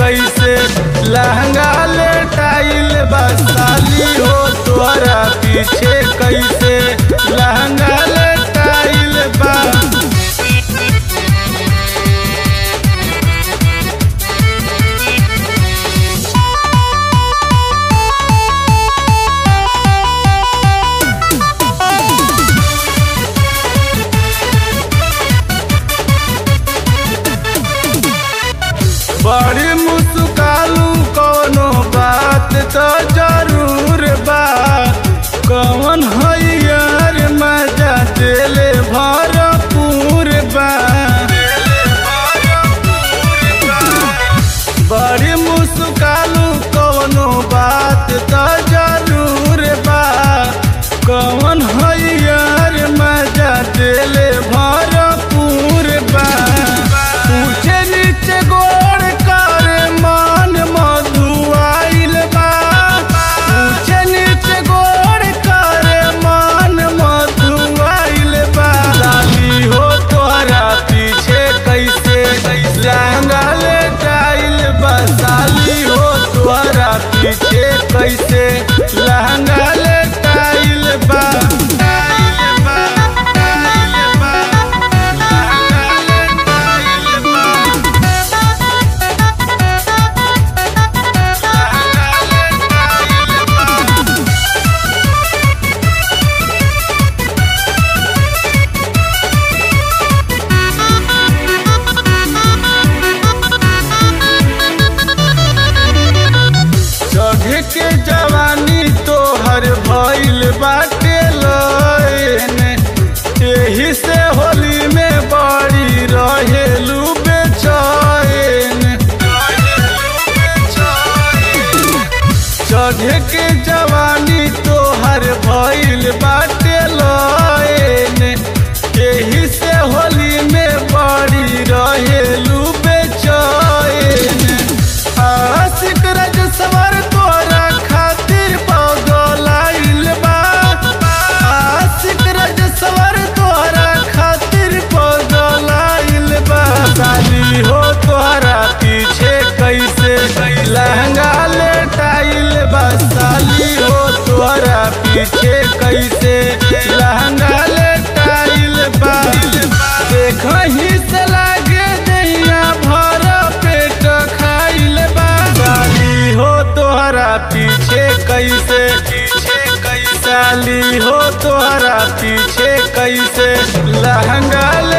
कैसे लहंगा ले टाइल बसाली हो तोहरा पीछे कैसे लहंगा ले टाइल बा बड़ी मुस्कालू कोनो बात तो जरूर बा कौन हैयर मजा दिले भरपूर बा बड़ी मुस्कालू कोनो बात तो जरूर बा कौन हैयर मजा दिले भरपूर बा ऊंचे नीचे गोड़ कर मान मधुआइल बा ऊंचे नीचे गोड़ कर मान मधुआइल बा लाली हो तोहरा पीछे कैसे लहंगा ले टाइल बा साली हो तोहरा पीछे कैसे लहंगा ले टाइल बा टाइल बा टाइल बा लहंगा ले टाइल बा चढ़ के जवानी तोहर भइल बाटे लयन एही से होली में बड़ी रहेलू बेचैन चढ़ के जवानी तोहर भइल बाटे लयन एही से होली में बड़ी रहेलू बेचैन आशिक रज सवर तोरा खातिर पगलाइल बा आशिक रज सवर तोरा खातिर पगलाइल बा साली हो तोहरा पीछे कैसे लहंगा ले टाइल बा साली हो तोहरा पीछे कैसे लहंगा ले टाइल बा देखही से लागे दैया भर पेट खाइल बा साली हो तोहरा पीछे कैसे पीछे कैसे साली हो तोहरा पीछे कैसे लहंगा